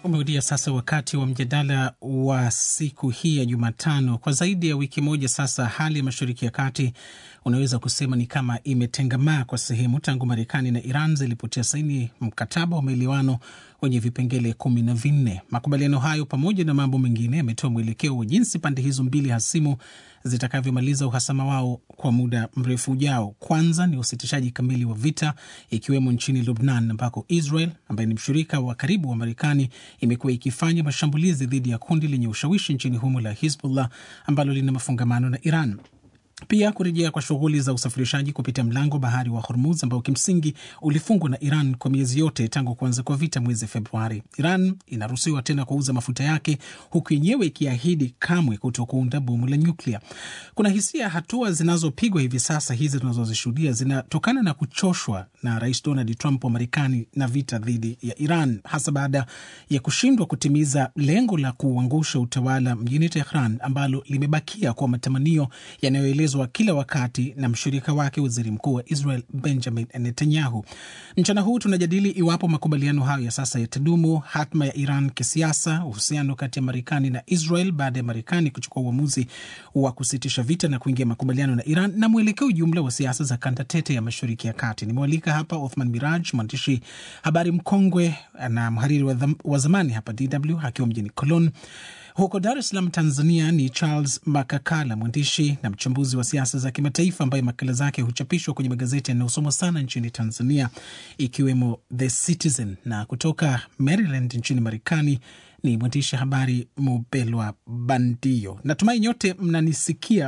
Umerudia sasa wakati wa mjadala wa siku hii ya Jumatano. Kwa zaidi ya wiki moja sasa, hali ya Mashariki ya Kati unaweza kusema ni kama imetengamaa kwa sehemu tangu Marekani na Iran zilipotia saini mkataba wa maelewano wenye vipengele kumi na vinne. Makubaliano hayo pamoja na mambo mengine yametoa mwelekeo wa jinsi pande hizo mbili hasimu zitakavyomaliza uhasama wao kwa muda mrefu ujao. Kwanza ni usitishaji kamili wa vita, ikiwemo nchini Lubnan ambako Israel ambaye ni mshirika wa karibu wa Marekani imekuwa ikifanya mashambulizi dhidi ya kundi lenye ushawishi nchini humo la Hizbullah ambalo lina mafungamano na Iran. Pia kurejea kwa shughuli za usafirishaji kupitia mlango bahari wa Hormuz ambao kimsingi ulifungwa na Iran kwa miezi yote tangu kuanza kwa vita mwezi Februari. Iran inaruhusiwa tena kuuza mafuta yake huku yenyewe ikiahidi kamwe kuto kuunda bomu la nyuklia. Kuna hisia hatua zinazopigwa hivi sasa hizi tunazozishuhudia zinatokana na kuchoshwa na Rais Donald Trump wa Marekani na vita dhidi ya Iran, hasa baada ya kushindwa kutimiza lengo la kuangusha utawala mjini Tehran ambalo limebakia kwa matamanio yanayoelezwa kila wakati na mshirika wake waziri mkuu wa Israel Benjamin Netanyahu. Mchana huu tunajadili iwapo makubaliano hayo ya sasa yatadumu, hatma ya Iran kisiasa, uhusiano kati ya Marekani na Israel baada ya Marekani kuchukua uamuzi wa kusitisha vita na kuingia makubaliano na Iran, na mwelekeo jumla wa siasa za kanda tete ya Mashariki ya Kati. Nimewalika hapa Othman Miraj, mwandishi habari mkongwe na mhariri wa, wa zamani hapa DW akiwa mjini Cologne. Huko Dar es Salaam, Tanzania, ni Charles Makakala, mwandishi na mchambuzi wa siasa za kimataifa ambaye makala zake huchapishwa kwenye magazeti yanayosomwa sana nchini Tanzania, ikiwemo The Citizen. Na kutoka Maryland nchini Marekani ni mwandishi habari Mubelwa Bandio. Natumai nyote mnanisikia.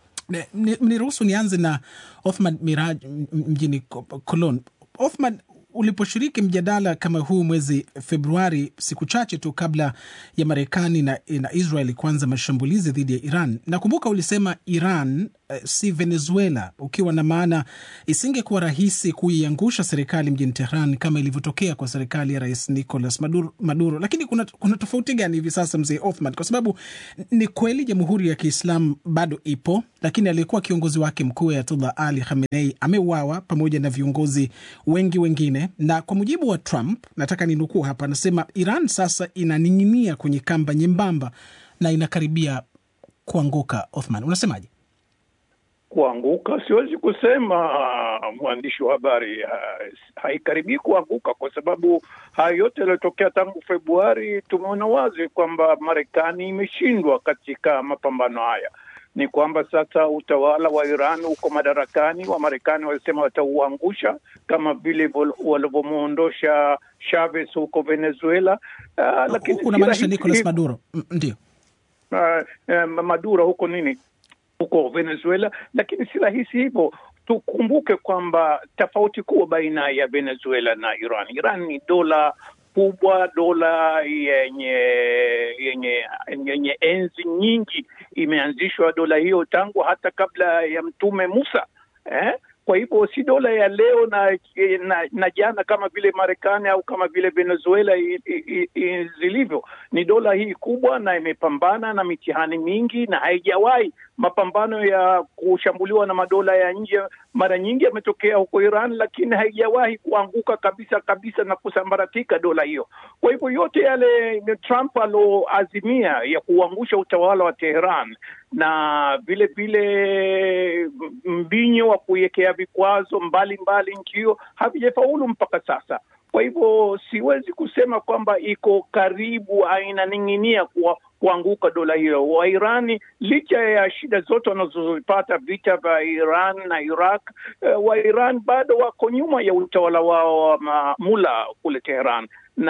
Mniruhusu nianze na Othman Miraj mjini Cologne. Othman, uliposhiriki mjadala kama huu mwezi Februari, siku chache tu kabla ya Marekani na, na Israel kuanza mashambulizi dhidi ya Iran, nakumbuka ulisema Iran eh, si Venezuela, ukiwa na maana isingekuwa rahisi kuiangusha serikali mjini Tehran kama ilivyotokea kwa serikali ya Rais Nicolas Maduro, Maduro. Lakini kuna, kuna tofauti gani hivi sasa, mzee Othman? Kwa sababu ni kweli Jamhuri ya Kiislamu bado ipo, lakini aliyekuwa kiongozi wake mkuu Ayatullah Ali Khamenei ameuawa pamoja na viongozi wengi wengine na kwa mujibu wa Trump, nataka ninukuu hapa, anasema Iran sasa inaning'inia kwenye kamba nyembamba na inakaribia kuanguka. Othman, unasemaje? Kuanguka siwezi kusema, mwandishi wa habari, haikaribii kuanguka kwa sababu haya yote yaliyotokea tangu Februari, tumeona wazi kwamba Marekani imeshindwa katika mapambano haya ni kwamba sasa utawala wa Iran uko madarakani. Wamarekani walisema watauangusha kama vile walivyomwondosha Chavez huko Venezuela. Uh, lakini unamaanisha Nicolas Maduro? Ndio, uh, uh, Maduro huko nini huko Venezuela, lakini si rahisi hivyo. Tukumbuke kwamba tofauti kubwa baina ya Venezuela na Iran, Iran ni dola kubwa dola yenye yenye yenye enzi nyingi. Imeanzishwa dola hiyo tangu hata kabla ya Mtume Musa eh? Kwa hivyo si dola ya leo na, na, na jana kama vile Marekani au kama vile Venezuela i, i, i, zilivyo. Ni dola hii kubwa na imepambana na mitihani mingi, na haijawahi mapambano ya kushambuliwa na madola ya nje mara nyingi yametokea huko Iran, lakini haijawahi kuanguka kabisa kabisa na kusambaratika dola hiyo. Kwa hivyo yote yale Trump aloazimia ya kuangusha utawala wa Teheran na vile vile mbinyo wa kuiwekea vikwazo mbalimbali nchi hiyo havijafaulu mpaka sasa. Kwa hivyo siwezi kusema kwamba iko karibu, inaning'inia kuwa kuanguka dola hiyo. Wairani licha ya shida zote wanazozipata vita vya Iran na Iraq, uh, Wairan bado wako nyuma ya utawala wao wa mula kule Teheran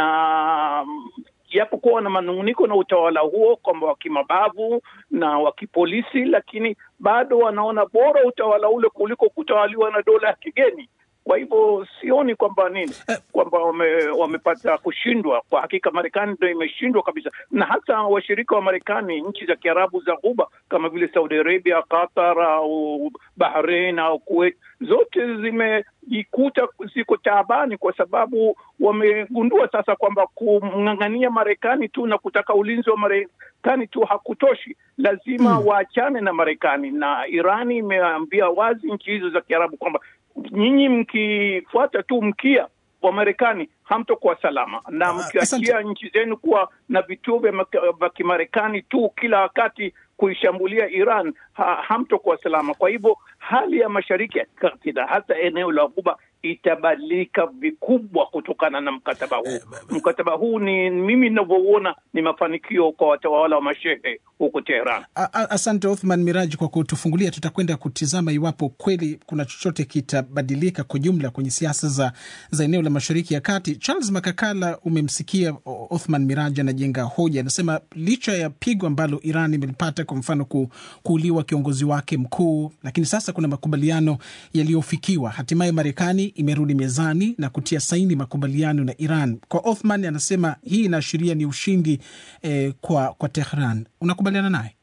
na japokuwa na manung'uniko na utawala huo kwamba wa kimabavu na wa kipolisi, lakini bado wanaona bora utawala ule kuliko kutawaliwa na dola ya kigeni. Kwa hivyo sioni kwamba nini kwamba wame, wamepata kushindwa. Kwa hakika Marekani ndo imeshindwa kabisa, na hata washirika wa Marekani, nchi za Kiarabu za Ghuba kama vile Saudi Arabia, Qatar au Bahrain au Kuwait, zote zimejikuta ziko taabani, kwa sababu wamegundua sasa kwamba kumng'ang'ania Marekani tu na kutaka ulinzi wa Marekani tu hakutoshi, lazima hmm, waachane na Marekani. Na Irani imeambia wazi nchi hizo za Kiarabu kwamba nyinyi mkifuata tu mkia Wamarekani hamtokuwa salama, na mkiachia nchi zenu kuwa na vituo vya kimarekani tu kila wakati kuishambulia Iran ha, hamtokuwa salama. Kwa hivyo hali ya Mashariki ya Kati na hasa eneo la Ghuba itabadilika vikubwa kutokana na mkataba huu. Mkataba huu ni mimi ninavyouona ni mafanikio kwa watawala wa mashehe huko Teheran. Asante Othman Miraji kwa kutufungulia. Tutakwenda kutizama iwapo kweli kuna chochote kitabadilika kwa jumla kwenye siasa za, za eneo la Mashariki ya Kati. Charles Makakala, umemsikia Othman Miraji anajenga hoja, anasema licha ya pigo ambalo Iran imelipata, kwa mfano ku, kuuliwa kiongozi wake mkuu, lakini sasa kuna makubaliano yaliyofikiwa, hatimaye Marekani imerudi mezani na kutia saini makubaliano na Iran. Kwa Othman anasema hii inaashiria ni ushindi eh, kwa, kwa Tehran. Unakubaliana naye?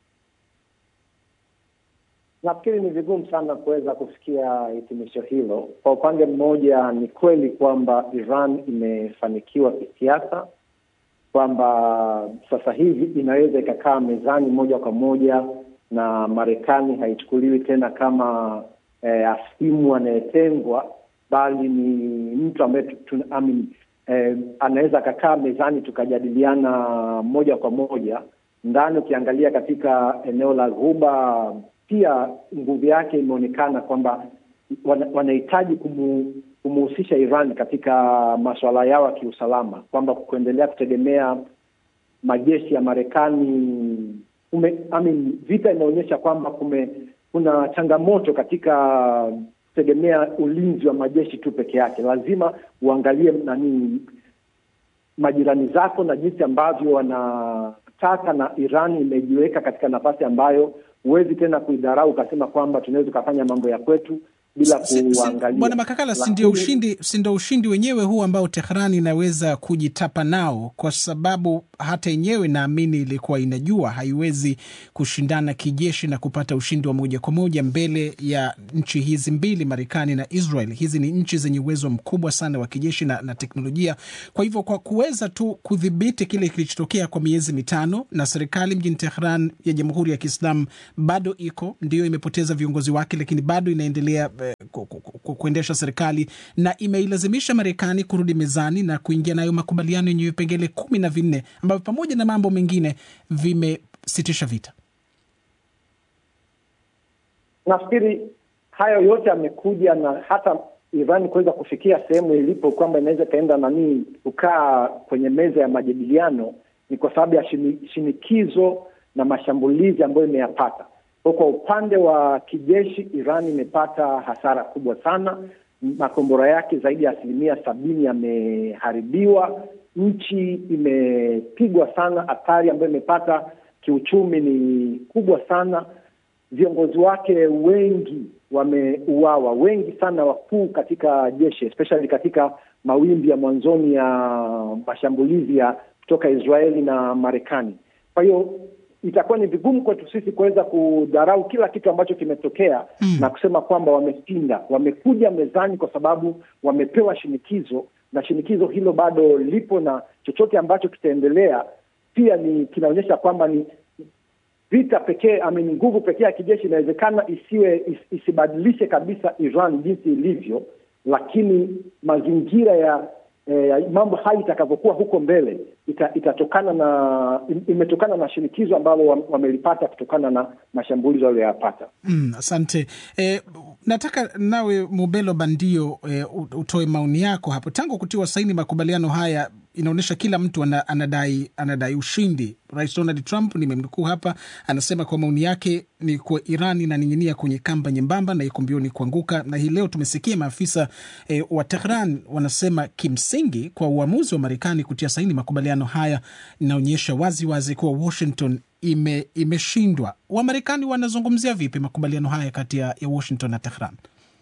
Nafikiri ni vigumu sana kuweza kufikia hitimisho hilo. Kwa upande mmoja, ni kweli kwamba Iran imefanikiwa kisiasa, kwamba sasa hivi inaweza ikakaa mezani moja kwa moja na Marekani haichukuliwi tena kama eh, asimu anayetengwa bali ni mtu ambaye eh, anaweza akakaa mezani tukajadiliana moja kwa moja. Ndani ukiangalia katika eneo la Ghuba pia nguvu yake imeonekana kwamba wanahitaji kumu, kumuhusisha Iran katika masuala yao ya kiusalama, kwamba kuendelea kutegemea majeshi ya Marekani ume, I mean, vita imeonyesha kwamba kume kuna changamoto katika kutegemea ulinzi wa majeshi tu peke yake. Lazima uangalie nani majirani zako na jinsi ambavyo wanataka, na Iran imejiweka katika nafasi ambayo huwezi tena kuidharau ukasema kwamba tunaweza ukafanya mambo ya kwetu bila kuangalia. Bwana Makakala, si ndio ushindi, si ndio ushindi wenyewe huu ambao Tehran inaweza kujitapa nao, kwa sababu hata yenyewe naamini ilikuwa inajua haiwezi kushindana kijeshi na kupata ushindi wa moja kwa moja mbele ya nchi hizi mbili, Marekani na Israel. Hizi ni nchi zenye uwezo mkubwa sana wa kijeshi na, na teknolojia. Kwa hivyo kwa kuweza tu kudhibiti kile kilichotokea kwa miezi mitano, na serikali mjini Tehran ya Jamhuri ya Kiislamu bado iko ndio, imepoteza viongozi wake, lakini bado inaendelea kuendesha serikali na imeilazimisha Marekani kurudi mezani na kuingia nayo makubaliano yenye vipengele kumi na vinne ambavyo pamoja na mambo mengine vimesitisha vita. Nafikiri hayo yote yamekuja na hata Iran kuweza kufikia sehemu ilipo kwamba inaweza ikaenda nanii kukaa kwenye meza ya majadiliano ni kwa sababu ya shinikizo na mashambulizi ambayo imeyapata. Kwa upande wa kijeshi, Iran imepata hasara kubwa sana. Makombora yake zaidi ya asilimia sabini yameharibiwa. Nchi imepigwa sana. Athari ambayo imepata kiuchumi ni kubwa sana. Viongozi wake wengi wameuawa, wengi sana wakuu katika jeshi, especially katika mawimbi ya mwanzoni ya mashambulizi ya kutoka Israeli na Marekani. Kwa hiyo itakuwa ni vigumu kwetu sisi kuweza kudharau kila kitu ambacho kimetokea mm, na kusema kwamba wameshinda. Wamekuja mezani kwa sababu wamepewa shinikizo, na shinikizo hilo bado lipo, na chochote ambacho kitaendelea pia ni kinaonyesha kwamba ni vita pekee, I mean, nguvu pekee ya kijeshi inawezekana isiwe is, isibadilishe kabisa Iran jinsi ilivyo, lakini mazingira ya E, mambo hali itakavyokuwa huko mbele ita, itatokana na imetokana na shinikizo ambalo wamelipata kutokana na mashambulizi walioyapata. Mm, asante. E, nataka nawe Mubelo Bandio e, utoe maoni yako hapo. Tangu kutiwa saini makubaliano haya inaonyesha kila mtu anadai, anadai ushindi. Rais Donald Trump nimemnukuu hapa, anasema kwa maoni yake ni kuwa Iran inaning'inia kwenye kamba nyembamba na iko mbioni kuanguka. Na hii leo tumesikia maafisa e, wa Tehran wanasema kimsingi kwa uamuzi wa Marekani kutia saini makubaliano haya inaonyesha wazi wazi kuwa Washington ime, imeshindwa. Wamarekani wanazungumzia vipi makubaliano haya kati ya Washington na Tehran?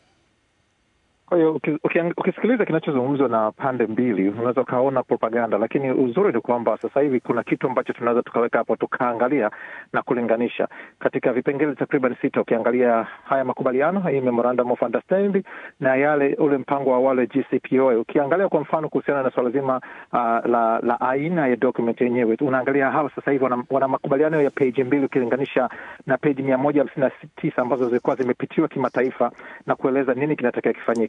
Kwa hiyo ukisikiliza kinachozungumzwa na pande mbili unaweza ukaona propaganda, lakini uzuri ni kwamba sasa hivi kuna kitu ambacho tunaweza tukaweka hapo tukaangalia na kulinganisha katika vipengele takriban sita. Ukiangalia haya makubaliano, hii memorandum of understanding na yale ule mpango wa awali JCPOA, ukiangalia kwa mfano kuhusiana na swala zima uh, la, la aina ya document yenyewe, unaangalia hawa sasa hivi wana, wana makubaliano ya peji mbili ukilinganisha na peji mia moja hamsini na tisa ambazo zilikuwa zimepitiwa kimataifa na kueleza nini kinatakiwa kifanyike.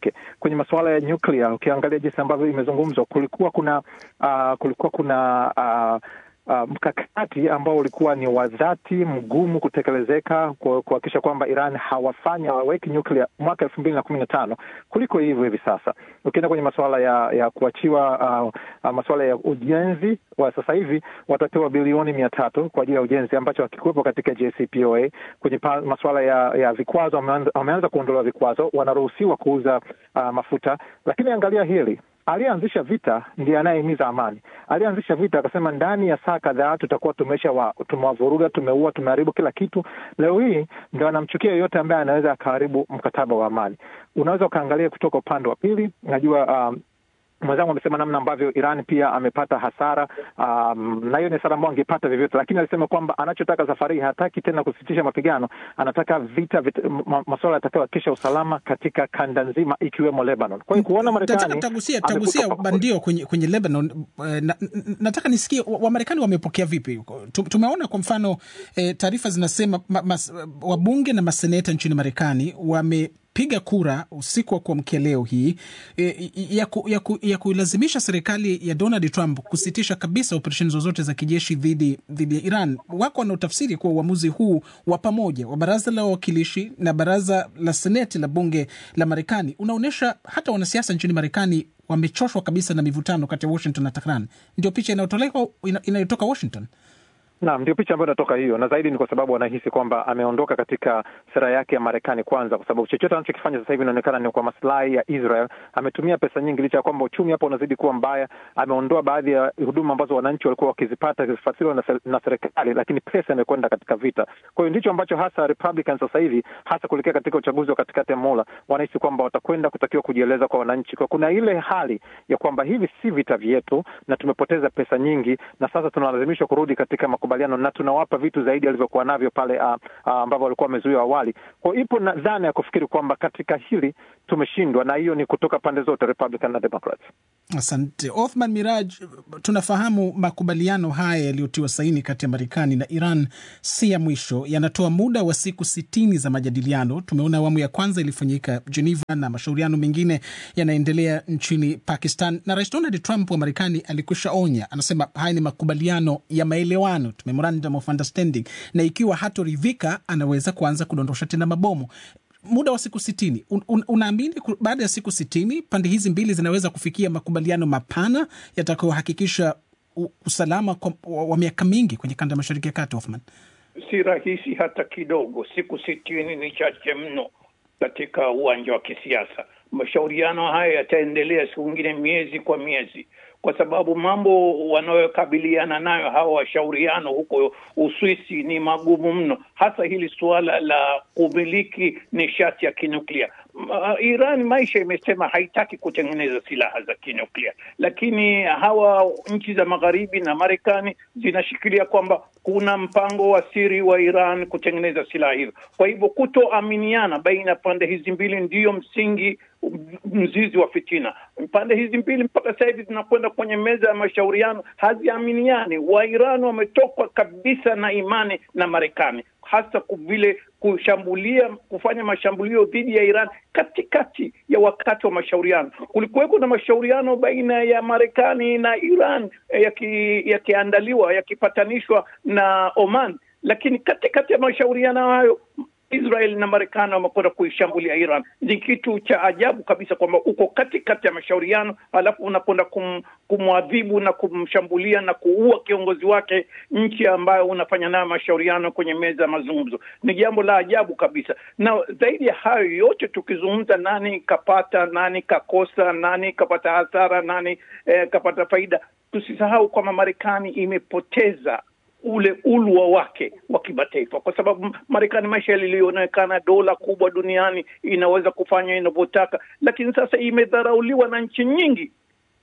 wake kwenye masuala ya nyuklia. Ukiangalia jinsi ambavyo imezungumzwa, kulikuwa kuna uh, kulikuwa kuna uh, Uh, mkakati ambao ulikuwa ni wa dhati mgumu kutekelezeka kuhakikisha kwamba Iran hawafanyi hawaweki nyuklia mwaka elfu mbili na kumi na tano kuliko hivyo hivi sasa. Ukienda kwenye masuala ya ya kuachiwa uh, uh, masuala ya ujenzi wa sasa hivi watapewa bilioni mia tatu kwa ajili ya ujenzi ambacho hakikuwepo katika JCPOA. Kwenye masuala ya, ya vikwazo wameanza kuondolewa vikwazo, wanaruhusiwa kuuza uh, mafuta, lakini angalia hili aliyeanzisha vita ndiye anayehimiza amani. Aliyeanzisha vita akasema ndani ya saa kadhaa tutakuwa tumesha wa, tumewavuruga, tumeua, tumeharibu kila kitu. Leo hii ndio anamchukia yeyote ambaye anaweza akaharibu mkataba wa amani. Unaweza ukaangalia kutoka upande wa pili. Najua um, mwenzangu amesema namna ambavyo Iran pia amepata hasara um, na hiyo ni hasara ambayo angepata vyovyote, lakini alisema kwamba anachotaka safari hii hataki tena kusitisha mapigano, anataka vita, vita masuala yatakayohakikisha usalama katika kanda nzima ikiwemo Lebanon. Kwa hiyo kuona Marekani tagusia tagusia bandio kwenye, kwenye Lebanon na, nataka nisikie Wamarekani wamepokea vipi? Tumeona kwa mfano eh, taarifa zinasema ma, mas, wabunge na maseneta nchini Marekani wame piga kura usiku wa kuamkia leo hii e, ya, ku, ya, ku, ya kuilazimisha serikali ya Donald Trump kusitisha kabisa operesheni zozote za kijeshi dhidi dhidi ya Iran. Wako wanaotafsiri kuwa uamuzi huu wa pamoja wa baraza la wawakilishi na baraza la seneti la bunge la Marekani unaonyesha hata wanasiasa nchini Marekani wamechoshwa kabisa na mivutano kati ya Washington na Tehran. Ndio picha inayotolewa inayotoka Washington. Naam, ndio picha ambayo inatoka hiyo, na zaidi ni kwa sababu wanahisi kwamba ameondoka katika sera yake ya Marekani kwanza, kwa sababu chochote anachokifanya sasa hivi inaonekana ni kwa maslahi ya Israel. Ametumia pesa nyingi, licha ya kwamba uchumi hapo unazidi kuwa mbaya. Ameondoa baadhi ya huduma ambazo wananchi walikuwa wakizipata zikifadhiliwa na, na serikali, lakini pesa imekwenda katika vita. Kwa hiyo ndicho ambacho hasa Republicans sasa hivi, hasa kuelekea katika uchaguzi wa katikati ya muhula, wanahisi kwamba watakwenda kutakiwa kujieleza kwa wananchi. Kwa kuna ile hali ya kwamba hivi si vita vyetu na tumepoteza pesa nyingi, na sasa tunalazimishwa kurudi katika makubaliano na tunawapa vitu zaidi alivyokuwa navyo pale uh, uh, ambavyo walikuwa wamezuia awali. Kwa hiyo ipo na dhana ya kufikiri kwamba katika hili tumeshindwa, na hiyo ni kutoka pande zote Republican na Democrats. Asante Othman Miraj. Tunafahamu makubaliano haya yaliyotiwa saini kati ya Marekani na Iran si ya mwisho, yanatoa muda wa siku sitini za majadiliano. Tumeona awamu ya kwanza ilifanyika Geneva na mashauriano mengine yanaendelea nchini Pakistan, na Rais Donald Trump wa Marekani alikwisha onya, anasema haya ni makubaliano ya maelewano, memorandum of understanding, na ikiwa hatoridhika anaweza kuanza kudondosha tena mabomu muda wa siku sitini. Un, un, unaamini baada ya siku sitini pande hizi mbili zinaweza kufikia makubaliano mapana yatakayohakikisha usalama kwa, wa, wa miaka mingi kwenye kanda ya mashariki ya kati? Othman, si rahisi hata kidogo. Siku sitini ni chache mno katika uwanja wa kisiasa. Mashauriano haya yataendelea siku ingine miezi kwa miezi kwa sababu mambo wanayokabiliana nayo hawa washauriano huko Uswisi ni magumu mno, hasa hili suala la kumiliki nishati ya kinuklia. Iran maisha imesema haitaki kutengeneza silaha za kinuklia, lakini hawa nchi za magharibi na Marekani zinashikilia kwamba kuna mpango wa siri wa Iran kutengeneza silaha hizo. Kwa hivyo kutoaminiana baina ya pande hizi mbili ndiyo msingi mzizi wa fitina. Pande hizi mbili mpaka sasa hivi zinakwenda kwenye meza ya mashauriano, haziaminiani. Wairani wametokwa kabisa na imani na Marekani, hasa vile kushambulia, kufanya mashambulio dhidi ya Iran katikati ya wakati wa mashauriano. Kulikuweko na mashauriano baina ya Marekani na Iran yakiandaliwa, yaki yakipatanishwa na Oman, lakini katikati ya mashauriano hayo Israel na Marekani wamekwenda kuishambulia Iran. Ni kitu cha ajabu kabisa kwamba uko katikati ya mashauriano alafu unakwenda kum, kumwadhibu na kumshambulia na kuua kiongozi wake, nchi ambayo unafanya nayo mashauriano kwenye meza ya mazungumzo. Ni jambo la ajabu kabisa, na zaidi ya hayo yote tukizungumza, nani kapata, nani kakosa, nani kapata hasara, nani eh, kapata faida, tusisahau kwamba Marekani imepoteza ule ulwa wake wa kimataifa, kwa sababu Marekani maisha lilionekana dola kubwa duniani, inaweza kufanya inavyotaka, lakini sasa imedharauliwa na nchi nyingi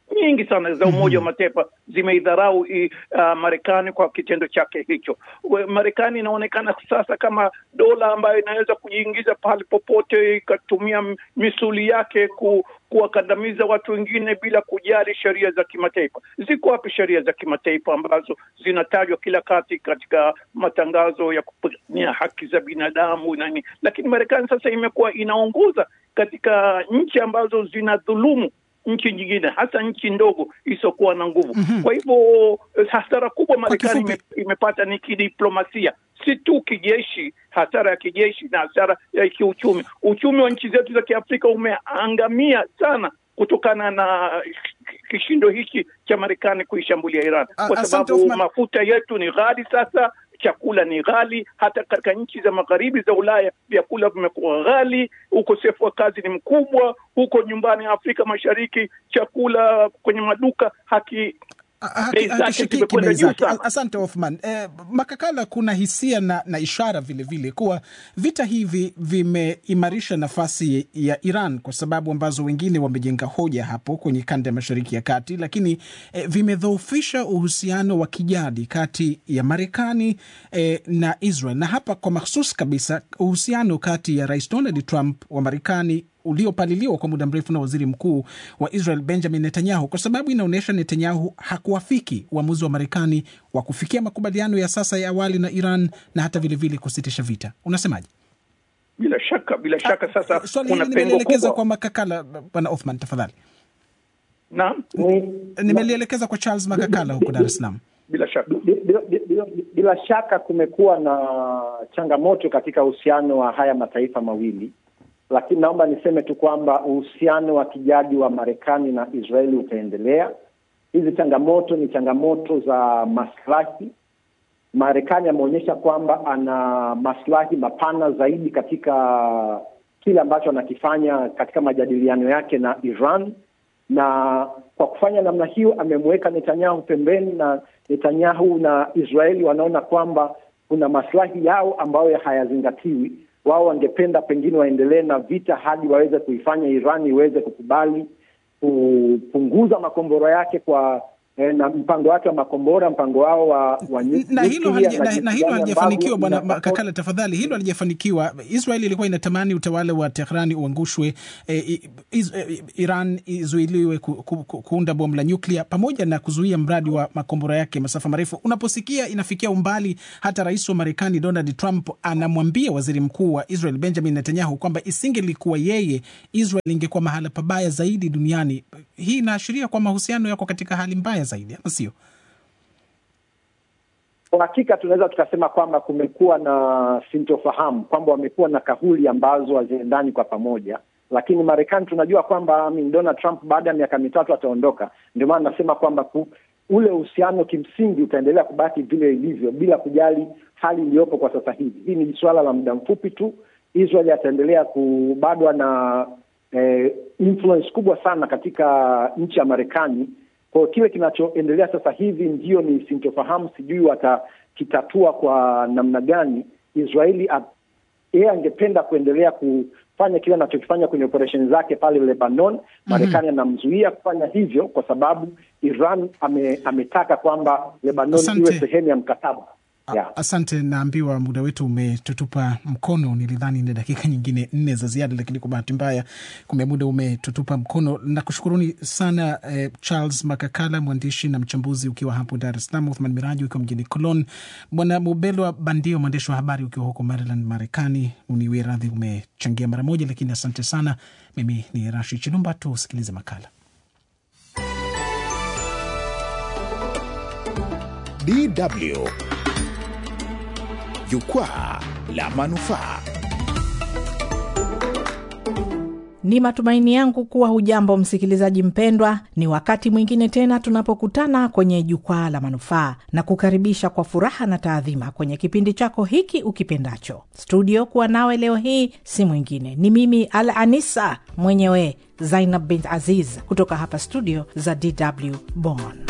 nyingi sana za Umoja wa Mataifa zimeidharau uh, Marekani kwa kitendo chake hicho. Marekani inaonekana sasa kama dola ambayo inaweza kujiingiza pahali popote ikatumia misuli yake ku, kuwakandamiza watu wengine bila kujali sheria za kimataifa. Ziko wapi sheria za kimataifa ambazo zinatajwa kila kati katika matangazo ya kupigania haki za binadamu nani? Lakini Marekani sasa imekuwa inaongoza katika nchi ambazo zinadhulumu nchi nyingine hasa nchi ndogo isiyokuwa na nguvu. mm -hmm. Kwa hivyo hasara kubwa Marekani ime, imepata ni kidiplomasia, si tu kijeshi, hasara ya kijeshi na hasara ya kiuchumi. Uchumi wa nchi zetu za Kiafrika umeangamia sana kutokana na kishindo hiki cha Marekani kuishambulia Iran, kwa sababu mafuta yetu ni ghali sasa chakula ni ghali. Hata katika nchi za magharibi za Ulaya vyakula vimekuwa ghali, ukosefu wa kazi ni mkubwa. Huko nyumbani Afrika Mashariki chakula kwenye maduka haki hakishikiki bei zake. Asante Othman. Eh, Makakala, kuna hisia na, na ishara vilevile vile kuwa vita hivi vimeimarisha nafasi ya Iran kwa sababu ambazo wengine wamejenga hoja hapo kwenye kanda ya Mashariki ya Kati, lakini eh, vimedhoofisha uhusiano wa kijadi kati ya Marekani eh, na Israel, na hapa kwa mahsus kabisa uhusiano kati ya Rais Donald Trump wa Marekani uliopaliliwa kwa muda mrefu na waziri mkuu wa Israel Benjamin Netanyahu, kwa sababu inaonyesha Netanyahu hakuafiki uamuzi wa Marekani wa kufikia makubaliano ya sasa ya awali na Iran na hata vilevile vile kusitisha vita. Unasemaje? Bila shaka, bila shaka. Sasa swali hili nimelielekeza kwa Makakala. Bwana Othman, tafadhali. Naam, nimelielekeza kwa Charles Makakala huko Dar es Salaam. Bila shaka, bila, bila, bila shaka kumekuwa na changamoto katika uhusiano wa haya mataifa mawili lakini naomba niseme tu kwamba uhusiano wa kijadi wa Marekani na Israeli utaendelea. Hizi changamoto ni changamoto za maslahi. Marekani ameonyesha kwamba ana maslahi mapana zaidi katika kile ambacho anakifanya katika majadiliano yake na Iran, na kwa kufanya namna hiyo amemweka Netanyahu pembeni, na Netanyahu na Israeli wanaona kwamba kuna maslahi yao ambayo hayazingatiwi wao wangependa pengine waendelee na vita hadi waweze kuifanya Iran iweze kukubali kupunguza makombora yake kwa eh, na mpango wake wa makombora, mpango wao wa, wa na hilo halija, na hilo halijafanikiwa. Bwana Kakala, tafadhali, hilo halijafanikiwa. Israel ilikuwa inatamani utawala wa Tehrani uangushwe, eh, iz, eh, Iran izuiliwe ku, ku, ku, kuunda bomu la nyuklia pamoja na kuzuia mradi wa makombora yake masafa marefu. Unaposikia inafikia umbali hata rais wa Marekani Donald Trump anamwambia waziri mkuu wa Israel Benjamin Netanyahu kwamba isingelikuwa yeye, Israel ingekuwa mahala pabaya zaidi duniani. Hii inaashiria kwa mahusiano yako katika hali mbaya zaidi, ama sio? Kwa hakika tunaweza tukasema kwamba kumekuwa na sintofahamu, kwamba wamekuwa na kauli ambazo haziendani kwa pamoja, lakini Marekani tunajua kwamba Donald Trump baada ya miaka mitatu ataondoka. Ndio maana nasema kwamba ku, ule uhusiano kimsingi utaendelea kubaki vile ilivyo bila kujali hali iliyopo kwa sasa hivi. Hii ni suala la muda mfupi tu. Israel ataendelea kubadwa na eh, influence kubwa sana katika nchi ya Marekani kwa kile kinachoendelea sasa hivi ndio ni sintofahamu, sijui watakitatua kwa namna gani. Israeli yeye angependa kuendelea kufanya kile anachokifanya kwenye operesheni zake pale Lebanon. Marekani anamzuia kufanya hivyo kwa sababu Iran ame, ametaka kwamba Lebanon iwe sehemu ya mkataba. Yeah. Asante, naambiwa muda wetu umetutupa mkono. Nilidhani ni dakika nyingine nne za ziada, lakini kwa bahati mbaya kumbe muda umetutupa mkono. Nakushukuruni sana eh, Charles Makakala, mwandishi na mchambuzi ukiwa hapo Dar es Salaam, Uthman Miraji ukiwa mjini Cologne, Bwana Mubelwa Bandio, mwandishi wa habari ukiwa huko Maryland, Marekani. Uniwie radhi umechangia mara moja, lakini asante sana. Mimi ni Rashi Chilumba, tusikilize makala DW Jukwaa la Manufaa. Ni matumaini yangu kuwa hujambo msikilizaji mpendwa. Ni wakati mwingine tena tunapokutana kwenye Jukwaa la Manufaa na kukaribisha kwa furaha na taadhima kwenye kipindi chako hiki ukipendacho. Studio kuwa nawe leo hii si mwingine, ni mimi Al Anisa mwenyewe Zainab bint Aziz kutoka hapa studio za DW Bonn.